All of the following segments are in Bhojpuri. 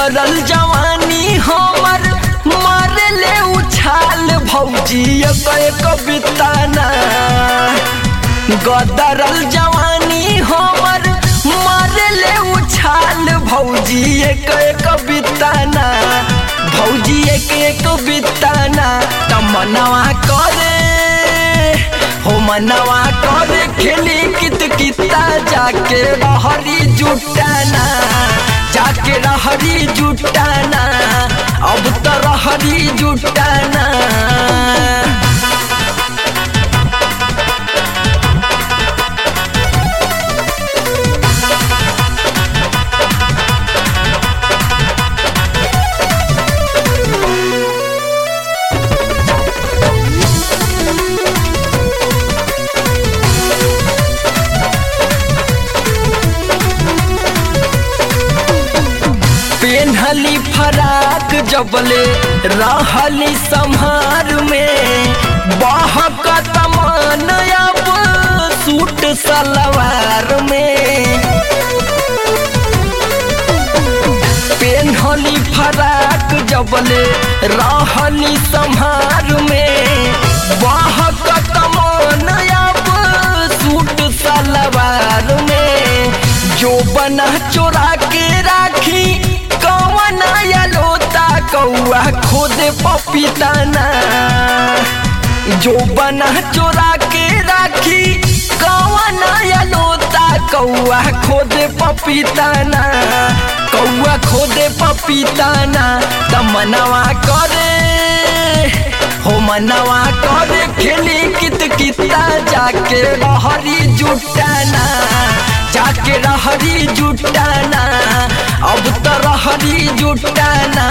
गदरल जवानी हमर मारे ले उछाल भौजी एक एक बिताना गदरल जवानी हमर मारे ले उछाल भौजी एक एक बिताना भौजी एक एक बिताना तमनवा करे हो मनवा करे खेली कित किता जाके रहरी जुटाना जाके रहरी जुटाना अब तो रहरी जुटाना पेन्हली फराक जबले रहली संहार में बहक तमान अब सूट सलवार में पेन्हली फराक जबले रहली संहार में बहक तमान अब सूट सलवार में जो बना चोरा के राखी कौन लोता कौआ खुद पपीताना जो बना चोरा के राखी कौन लोता कौआ खुद पपीताना कौआ खुद पपीताना तमनवा करे हो मनवा करे खेली कित किता जाके रहरी जुटाना जाके रहरी जुटाना अब तो रहरी जुटाना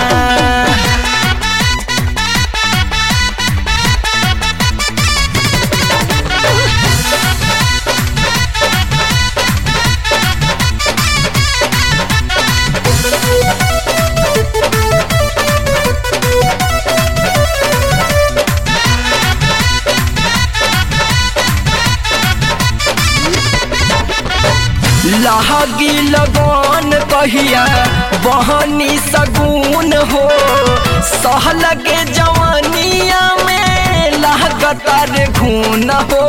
लहगी लगन कहिया बहनी सगुन हो सहलगे जवानिया में लहगतर घून हो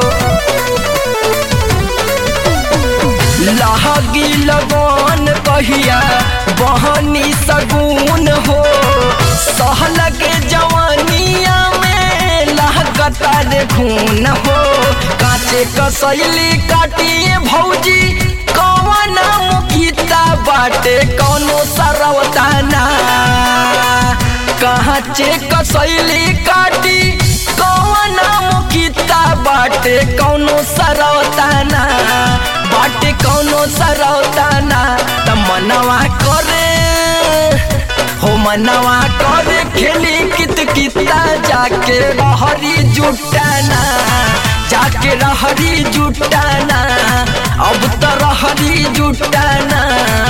लहगी लगन कहिया बहनी सगुन हो सहलगे जवानिया में लहगतर घून हो काचे कसैली काटिए भौजी कौन मुखिता बाटे कौनो सरवताना कहाँ चे कसैली काटी कौन मुखिता बाटे कौनो सरवताना बाटे कौनो सरवताना त मनवा करे हो मनवा करे खेली कित किता जाके रहरी जुटाना जाके रहरी जुटाना अब तो रहरी जुटाना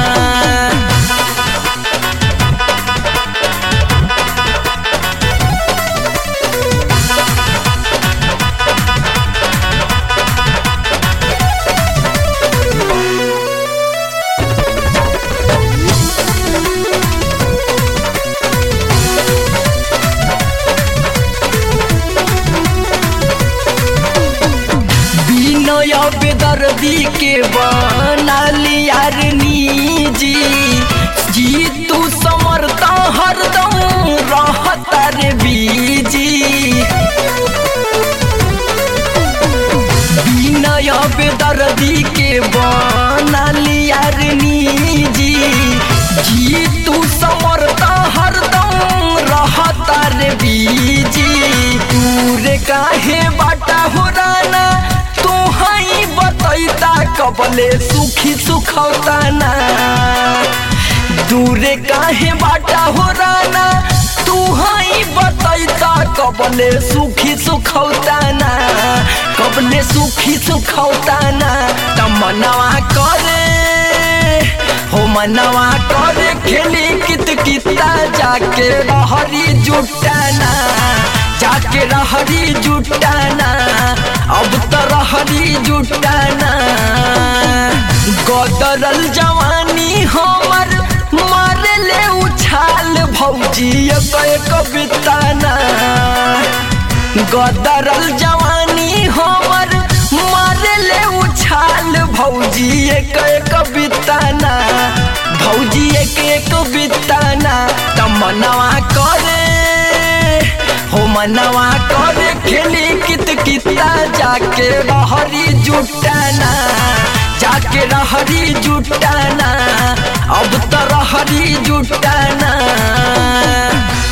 बिनय बेदर्दी के बनाली यार निजी जी तू समर्थ हरदम रहता रे बीजी बिनय बेदर्दी के बनाली यार निजी जी तू समर्थ हरदम रहता रे बीजी दूर काहे बाटा हो राना तू हई बतैता कबले सुखी सुखौताना दूरे काहे बाटा हो राना तू हई बतैता कबले सुखी सुखौताना कबले सुखी सुखौताना तमनवा करे हो मनवा करे खेली कित किता जाके रहरी जुटाना जाके रहरी जुटाना अब तो रहरी जुटाना गदरल जवानी हमर मारे ले उछाल भौजी एक एक बिताना गदरल जवानी हमर मारे ले उछाल भौजी एक एक बिताना भौजी एक एक बिताना तमनवा करे हो मनवा करे खेली कित किता जाके रहरी जुटाना जाके रहरी जुटाना अब तो रहरी जुटाना